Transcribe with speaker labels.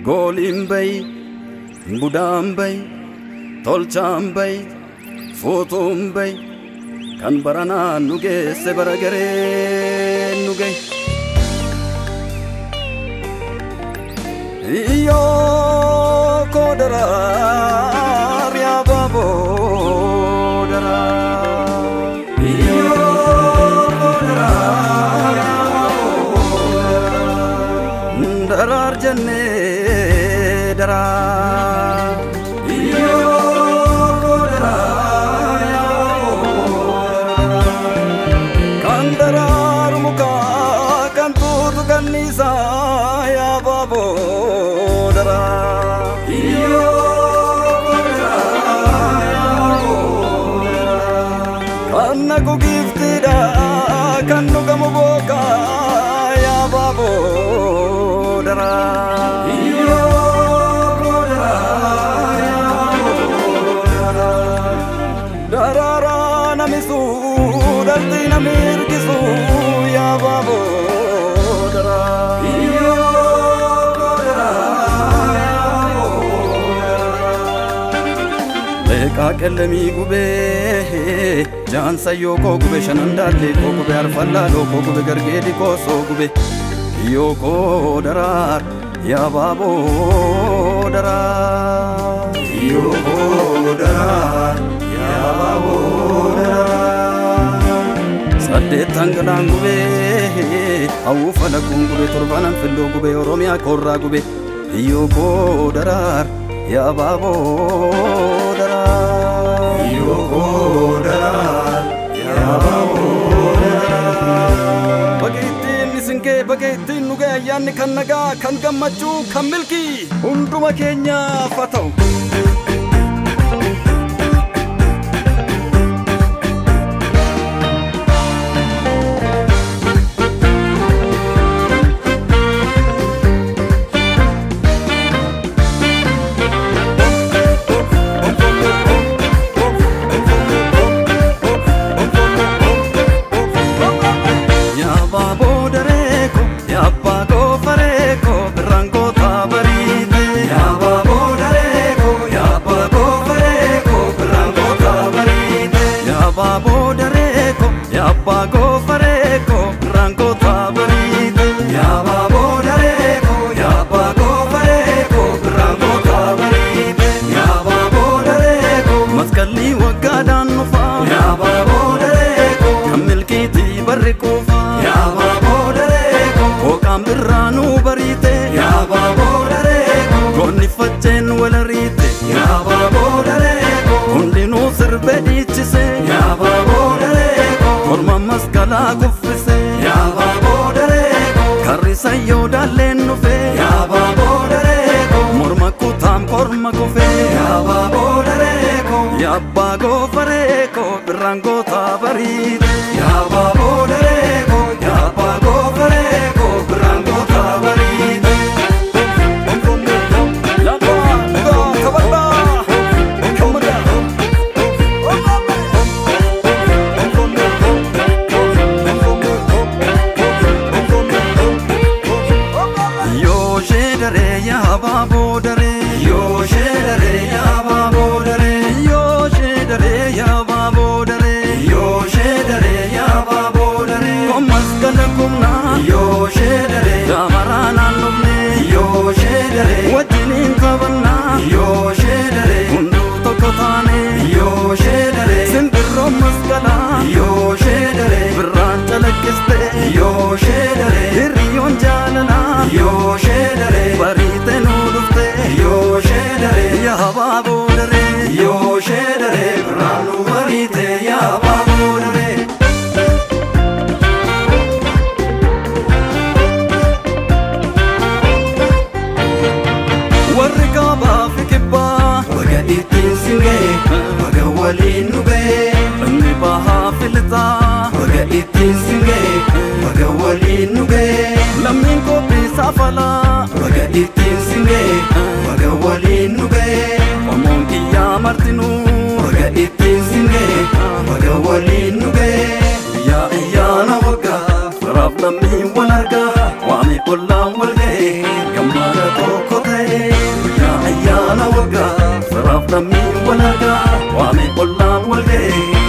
Speaker 1: gooliin bayi budaan bayi tolchaan bayi fuutuun bayi kan baranaa nu geesse bara gareen nu gaye. Iyyoo koo daraar yaa baaboo daraar. Iyyoo koo daraar yaa baaboo daraar. Daraar jennee daraar. Iyyoo koo daraar yaa baaboo daraar. Kan daraaru mukaa kan tuutu kanniisaa yaa baaboo daraar. Kan nagu giftidha kan dhugamu bookaa yaa baaboo daraar. Daraaraa namisuu dhaltii nami hirkisuu yaa baaboo daraar. Leeqaa qellemii gubee jaansayyoo koo gube shanan daallee koo gube arfallaaloo koo gube gargeedi koo soo gube yoo koo daraar yaa baaboo daraar. Yoo koo daraar yaa baaboo daraar. Saddeettan galaan gubee hawwufa laguun gube torbanan filloo gube oromiyaa koorraa gube yoo koo daraar yaa baaboo daraar. Yoo koo daraar yaa baaboo daraar. Baga ittiin isin ga'e baga ittiin nu ga'e ayyaanni kan nagaa kan gammachuu kan milkii hunduma keenyaaf haa ta'u. Yaa baaboo dareeko yaa abbaa goofareeko birraan gootaa bariite. Yaa baaboo dareeko yaa abbaa goofareeko birraan gootaa bariite. Yaa baaboo dareeko yaa abbaa goofareeko birraan gootaa bariite. Yaa baaboo dareeko yaa abbaa goofareeko birraan gootaa bariite. Yaa baaboo dareeko maskalli waggaadhaan nufa. Yaa baaboo dareeko kan milkiitii barri kuufa. Yaa baaboo dareeko hooqaan birraanuu bariite. Yaa baaboo dareeko goonni facceen wal ariite. Yaa baaboo dareeko hundinuu sirbe dhiichise. Yaa baaboo dareeko morma maskalaa kuffise. Yaa baaboo dareeko karrisa yoo daalleen dhufe. Yaa baaboo dareeko morma kutaam korma kufe. Yaa baaboo dareeko yaa abbaa goofareeko birraan gootaa bariite. Yaa baaboo dareeko yaa abbaa goofareeko birraan gootaa bariite. Yaa abbaa dhugaa kabadhaa kammadhaa. Yoo shee daree yaa baaboo daree. Yoo shee daree yaa baaboo daree. Yoo shee daree yaa baaboo daree. Yoo shee daree yaa baaboo daree. Kommas gala kumnaa. Yoo shee daree. Gaamaraa naannofnee. Yoo shee daree. Wajjiniin qabannaa. Yoo shee daree. Hunduu tokko taane. Yoo shee daree. Simbirroon masqalaa. Yoo shee daree. Birraan calaqqistee. Yoo shee daree. Hiriyoon jaalalaa. Yoo shee daree. Bariite nuu dhufte. Yoo shee daree. Yaa baaboo daree. Yoo shee daree. Birraan nu bariite. Yaa baaboo daree. warri kaabaa fi kibbaa baga ittiin singee baga waliin nu ga'ee inni bahaa fi lixaa baga ittiin singee baga waliin nu ga'ee lammiin qophii saafalaa baga ittiin singee baga waliin nu ga'ee qomoon kiyyaa martinuu baga ittiin singee baga waliin nu ga'ee yaa ayyaana waggaa firaaf lammiin wal argaa waami ollaan wal ga'ee gammada tokko ta'ee lammii wal argaa waame ollaan wal ga'e